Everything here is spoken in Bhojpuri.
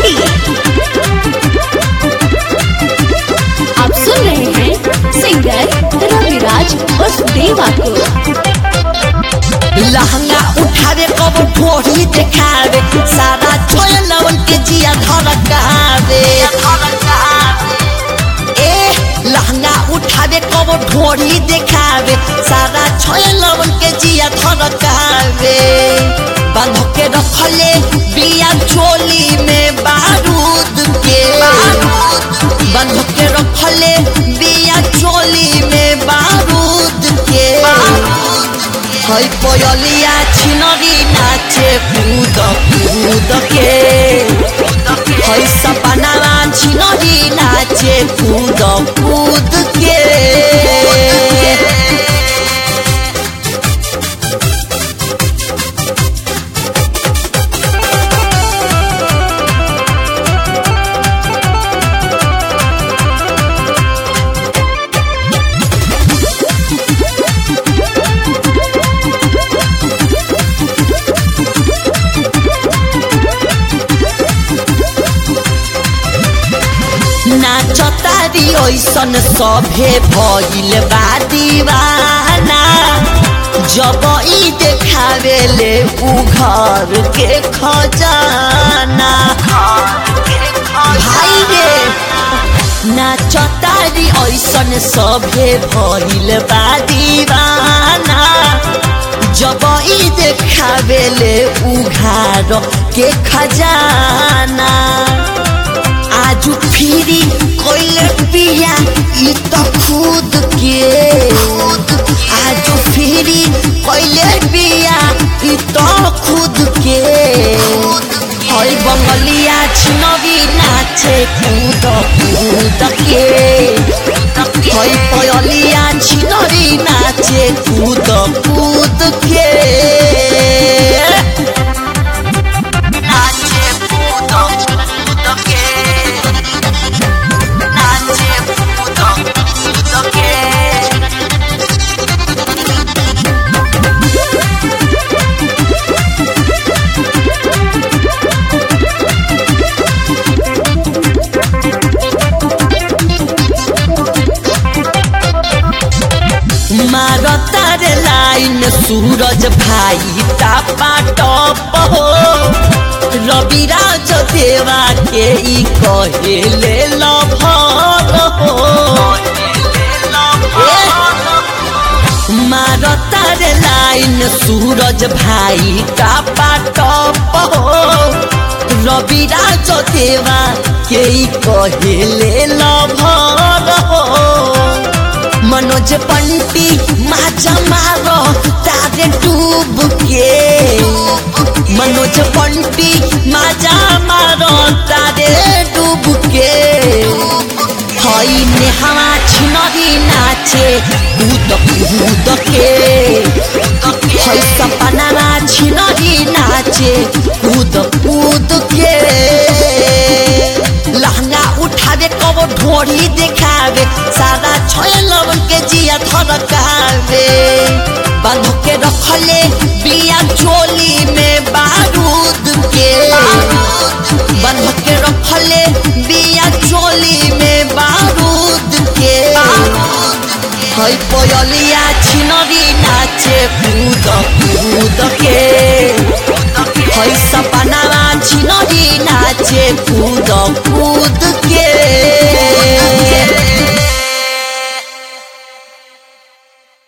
सीतामढ़ी आप सुन रहे हैं सिंगर रविराज उर्फ देवा को लहंगा उठावे कब ढोरी देखावे सारा छोय लवन के जिया धड़कावे ए लहंगा उठावे कब ढोरी देखावे सारा छोय लवन के जिया धड़कावे बांध के रखले बिया चोली में बारूद के बांध के रखले बिया चोली में बारूद के হই পয়লিয়া ছিনরি নাচে কুদ কুদ কে হই সপানারা ছিনরি নাচে কুদ কুদ কে नाचतारी ऐसन सभे भइल बा दीवाना जब ई देखावे ले उ घर के खजाना भाई रे नाचतारी ऐसन सभे भइल बा दीवाना जब ई देखावे ले उ घर के खजाना आजू फिरी कोइले पिया ई तो खुद के आजू फिरी कोइले पिया ई तो खुद के हई बंगलिया छिनगी नाचे कूद कूद के हई पयलिया छिनरी नाचे कूद कूद के नाचे कूद कूद के नाचे कूद कूद के मारतार लाइन सूरज भाई तापा टप हो रविराज देवा के ई कहेले लभर हो मारतार लाइन सूरज भाई तापा टप हो रविराज देवा के ई कहेले लभर हो मनोज पंटी माचा मारो तारे डूब के मनोज पंटी माचा मारो तारे डूब के हई नेहवा छिनरी नाचे कूद कूद के हई सपना छिनरी नाचे कूद कूद के लहंगा उठावे कब ढोरी देखावे सारा छय लवन के जिया धड़कावे बांध के रखले बिया चोली में बारूद के बांध के रखले बिया चोली में बारूद के हई पयलिया छिनरी नाचे कूद कूद के हई सपनावा छिनरी नाचे कूद कूद